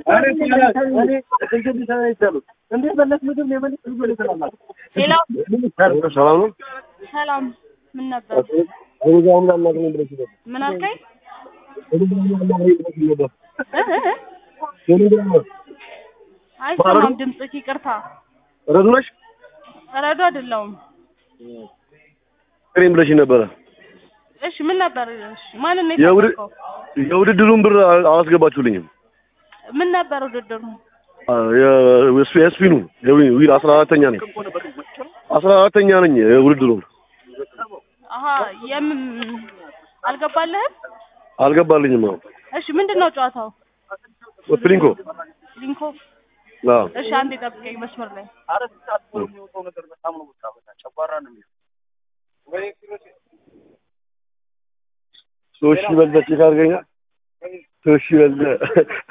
ሌላው ሰላም ነው። ሰላም ምን ነበር? ቴሌግራም ላይ አናግረኝ ብለሽ ነበር። ምን አልከኝ? ቴሌግራም ላይ አናግረኝ ብለሽ ነበር። እ እ እ? ቴሌግራም ላይ አይሰማም ድምፅህ፣ ይቅርታ። ረዱ ነሽ? ረዶ አይደለሁም። አናግረኝ ብለሽ ነበረ። እሺ ምን ነበር? እሺ ማንን ነው የውድ- የፈለከው? የውድድሩን ብር አላስገባችሁልኝም። ምን ነበር ውድድሩ? የስፒኑ ዊል አስራ አራተኛ ነኝ አስራ አራተኛ ነኝ የውድድሩን አሀ የምን አልገባልህም? አልገባልኝም። አሁን እሺ ምንድን ነው ጨዋታው? ፕሊንኮ ሊንኮ አዎ እሺ አንዴ ጠብቀኝ መስመር ላይ ሶስት ሺህ በልጠህ ቼክ አድርገኛል። ሶስት ሺህ በልጠህ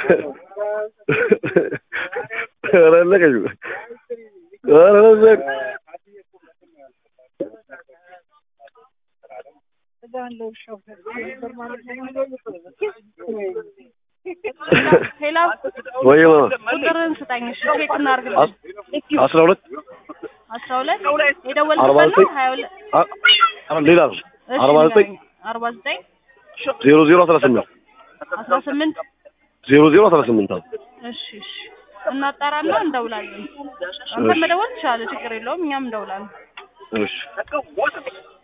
ኧረ አለቀሽ። ኧረ በዘቅ ሄላ ወይ ማማ ቁጥርህን ስጠኝ እሺ ቼክ እናድርግልኝ አስራ ሁለት አስራ ሁለት አርባ የደወልክበት ነው ዘጠኝ ሀያ ሁለት አ- አ- ሌላ ነው እሺ አርባ ዘጠኝ አርባ ዘጠኝ ዜሮ ዜሮ አስራ ስምንት አስራ ስምንት ዜሮ ዜሮ አስራ ስምንት አዎ እሺ እሺ እናጣራና እንደውላለን። አንተ መደወል ትችላለህ፣ ችግር የለውም። እኛም እንደውላለን። እሺ